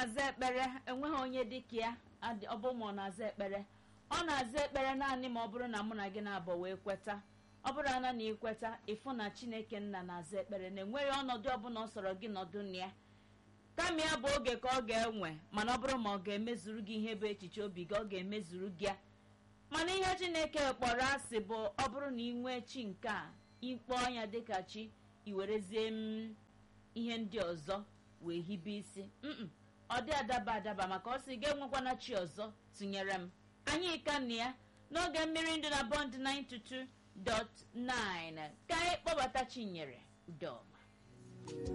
na-aza ekpere enweghị onye dịka ya adị- ọ bụ ma ọ na-aza ekpere ọ na-aza ekpere naanị ma ọ bụrụ na mụ na gị na-abọ wee kweta ọ bụrụ ana na ikweta ịfụ na chineke nna na-aza ekpere na enweghị ọnọdụ ọbụla ọ sọrọ gị nọdụ na ya kama ya bụ oge ka ọ ga-enwe mana ọ bụrụ ma ọ ga-emezuru gị ihe bụ echiche obi gị ọ ga-emezuru gị ya mana ihe chineke kpọrọ asị bụ ọ bụrụ na ị nwee chi nke a ịkpọọ ya dịka chi iwerezie m ihe ndị ọzọ wee hibe isi mm ọ dị adaba adaba maka ọ sị ga-enwekwana chi ọzọ tụnyere m anyị ka na ya n'oge mmiri ndụ na bond 922.9 ka anyị kpọbata chinyere udoma